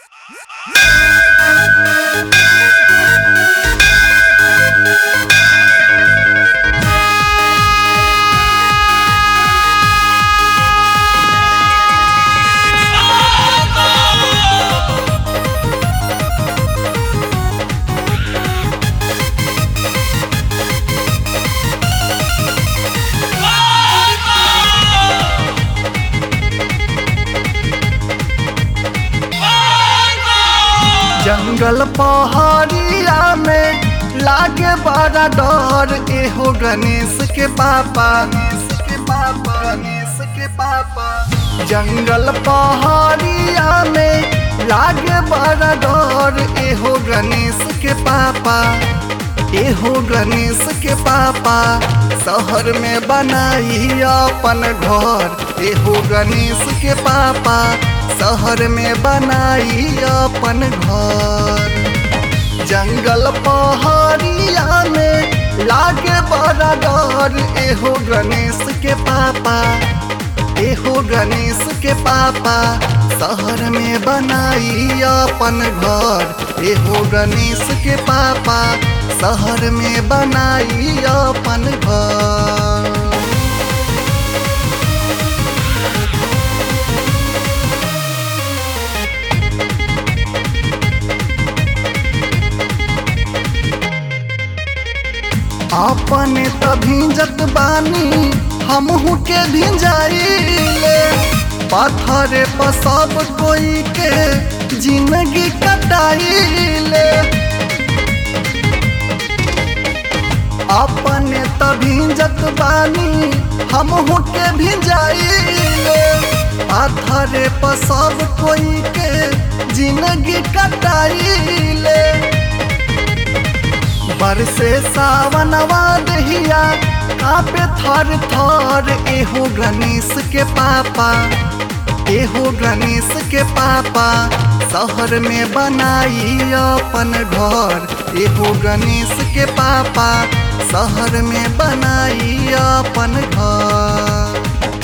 जंगल पहाड़िया में लागे बड़ा डर एहो गणेश के पापा गणेश के पापा गणेश के पापा जंगल पहाड़िया में लागे बड़ा डर एहो गणेश के पापा एहो गणेश के पापा शहर में बनाई अपन घर एहो गणेश के पापा शहर में बनाई अपन घर जंगल पहाड़िया में लागे बड़ा डर एहो गणेश के पापा एहो गणेश के पापा शहर में बनाई अपन घर एहो गणेश के पापा शहर में बनाई अपन घर अपने त भिंजत बानी हमहू के भिंजाइले पत्थर पर सब कोई के जिंदगी कटाइले अपने त भिंजत बानी हमहू के भिंजाइले पत्थर पर सब कोई के जिंदगी कटाइले बरसे सावनवा दहिया कापे थर थर एहो गणेश के पापा एहो गणेश के पापा शहर में बनाई अपन घर एहो गणेश के पापा शहर में बनाई अपन घर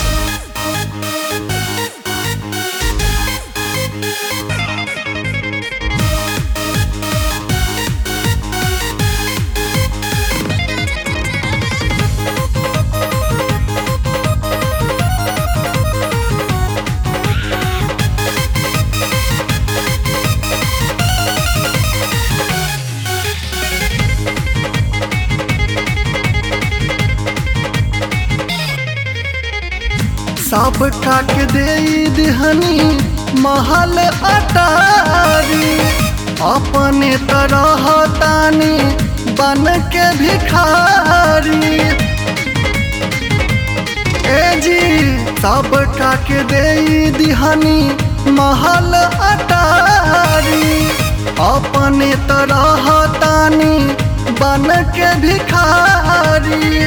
सब काट दे दिहनी महल अटारी अपने तरह तानी बन के भिखारी ए जी सब काट दे दिहनी महल अटारी अपने तरह तानी बन के भिखारी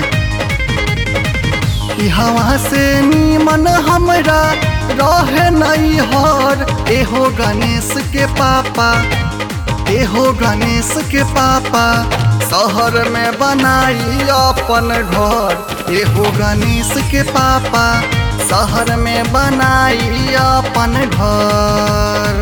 हवा से नीमन हमरा रहे नहीं हर एहो गणेश के पापा एहो गणेश के पापा शहर में बनाई अपन घर एहो गणेश के पापा शहर में बनाई अपन घर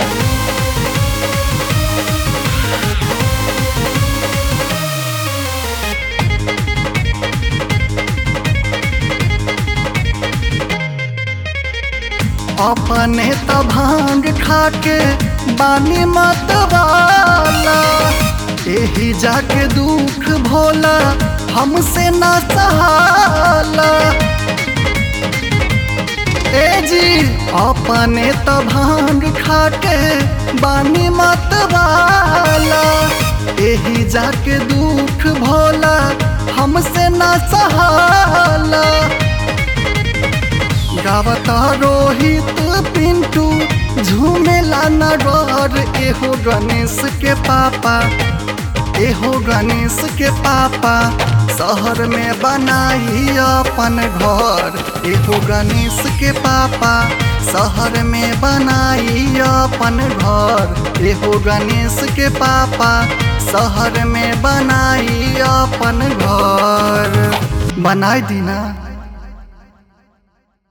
अपने त भांग खाके बानी मत वाला यही जाके दुख भोला हमसे ना सहाला ए जी अपने त भांग खाके बानी मत वाला यही जाके दुख भोला हमसे ना सहाला गावता रोहित पिंटू झूमेला नगर एहो गणेश के पापा एहो गणेश के पापा शहर में बनाई अपन घर एहो गणेश के पापा शहर में बनाई अपन घर एहो गणेश के पापा शहर में बनाई अपन घर बनाई दीना